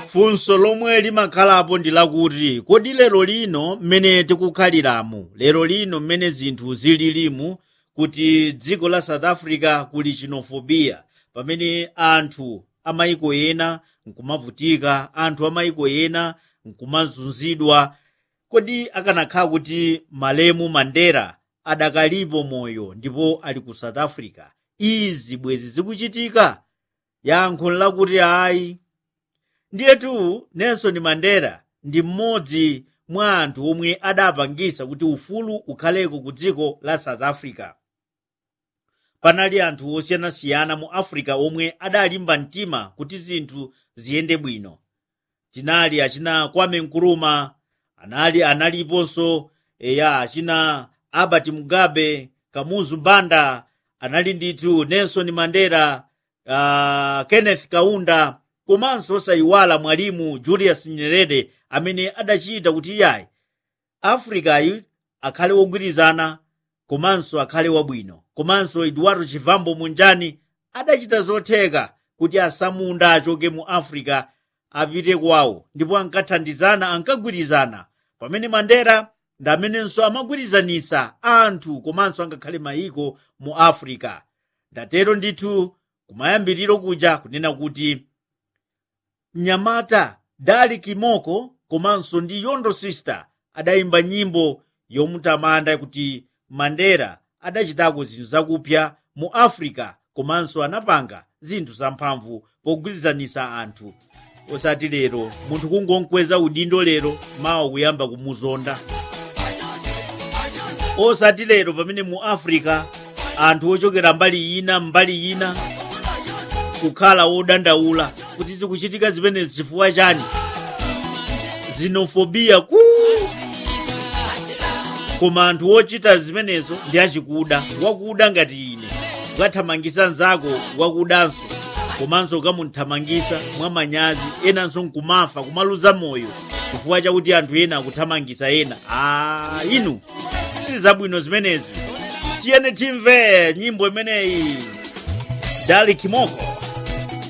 funso lomwe limakhalapo ndi lakuti kodi lero lino mmene tikukhaliramu lero lino mmene zinthu zililimu kuti dziko la south africa kuli xenophobia pamene anthu amayiko ena nkumavutika anthu amayiko ena nkumazunzidwa kodi akanakhala kuti malemu mandela adakalipo moyo ndipo ali ku south africa izi bwezi zikuchitika yankho lakuti ayi ndiyetu nelson mandela ndi mmodzi mwa anthu omwe adapangisa kuti ufulu ukhaleko ku dziko la south africa panali anthu osiyanasiyana mu africa omwe adalimba mtima kuti zinthu ziyende bwino tinali achina kwame nkrumah anali analiponso eya achina albert mugabe kamuzu banda anali ndithu nelson mandela uh, kenneth kaunda komanso osayiwala mwalimu julius nyerere amene adachita kuti iyayi africa akhale wogwirizana komanso akhale wabwino komanso eduardo chivambo munjani adachita zotheka kuti asamunda achoke mu africa apite kwawo ndipo ankathandizana ankagwirizana pamene mandela ndi amenenso amagwirizanisa anthu komanso angakhale mayiko mu africa ndatero ndithu kumayambiriro kuja kunena kuti mnyamata dali kimoko komanso ndi yondo sister adayimba nyimbo yomutamanda kuti mandela adachitako zinthu zakupya mu africa komanso anapanga zinthu zamphamvu pogwirizanisa anthu osati lero munthu kungonkweza udindo lero mawa kuyamba kumuzonda osati lero pamene mu africa anthu ochokera mbali ina mbali ina kukhala wodandaula kuti zikuchitika zimenezi chifukwa chani xenophobia ku koma anthu ochita zimenezo ndi achikuda wakuda ngati ine ukathamangisa mnzako wakudanso komanso ukamuthamangisa mwamanyazi enanso nkumafa kumaluza moyo chifukwa chakuti anthu ena akuthamangisa ena a inu sili zabwino zimenezi tiyene timve nyimbo imeneyi dali kimoko